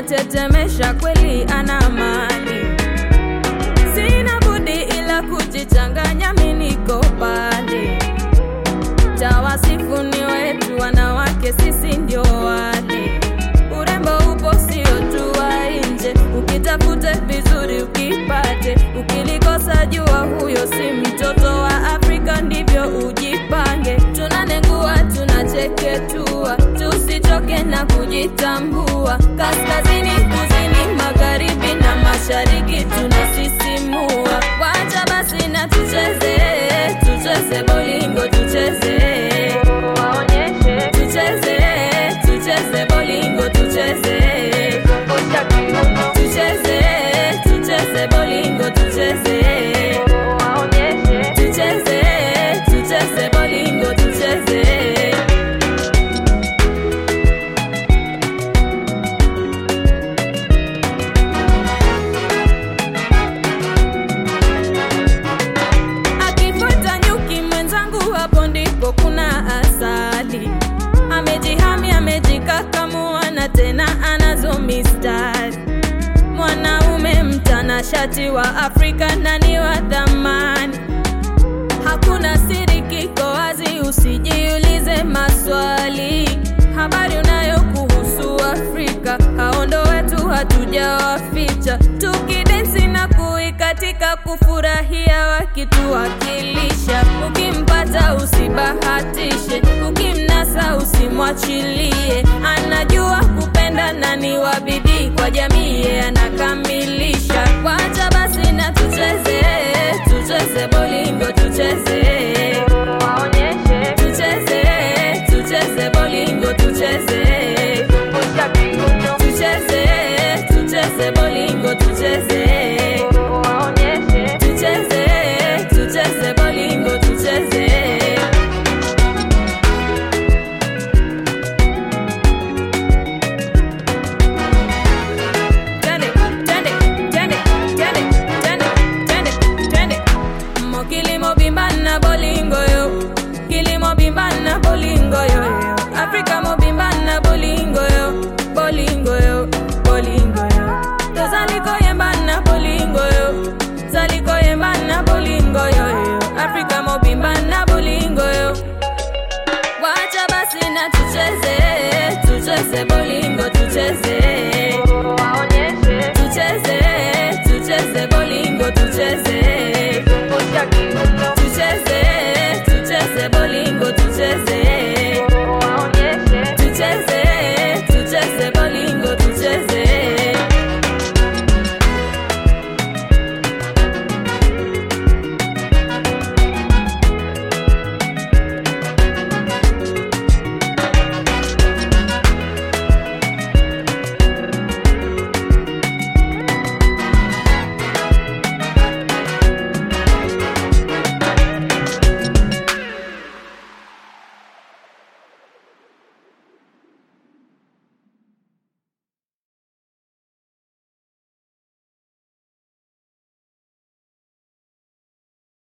ananitetemesha kweli, ana mali. Sina budi ila kujichanganya, mi niko pale. Tawasifu ni wetu wanawake, sisi ndio wale. Urembo upo sio tu wa nje, ukitafute vizuri ukipate, ukilikosa jua huyo si mtoto wa Afrika, ndivyo ujipange. Tunanengua, tunacheketua, tusichoke na kujitambua. Kaskazini, kusini, magharibi na mashariki tunasisimua. Wacha basi na tucheze, tucheze bolingo, tucheze waonyeshe, tucheze, tucheze bolingo, tucheze tucheze, tucheze bolingo, tucheze waonyeshe, tucheze, tucheze bolingo, tucheze akifuata nyuki mwenzangu, hapo ndipo kuna asali. Amejihami, amejikakamua na tena anazo mistari. Mwanaume mtanashati wa Afrika na ni wa thamani, hakuna siri, kiko wazi, usijiulize maswali. Habari unayo kuhusu Afrika, hao ndo wetu, hatujawaficha. Tukidensi na kuikatika, kufurahia wakituwakilisha. Ukimpata usibahatishe, ukimnasa usimwachilie. Anajua kupenda na ni wa bidii kwa jamii, yeye anakamilisha. Wacha basi na tucheze, tucheze bolingo, tucheze waonyeshe, tucheze, tucheze bolingo, tucheze tucheze, tucheze bolingo, tucheze waonyeshe, tucheze, tucheze bolingo, tucheze Twende, twende, twende, twende, twende, twende, twende. Mo kilimo bimba na bolingo yo kilimo bimba na bolingo yo yo. Afrika mo bimba na bolingo yo bolingo yo bolingo yo tozaliko yemba na bolingo yo zaliko yemba na bolingo yo yo Afrika mo bimba na bolingo yo wacha basi na tucheze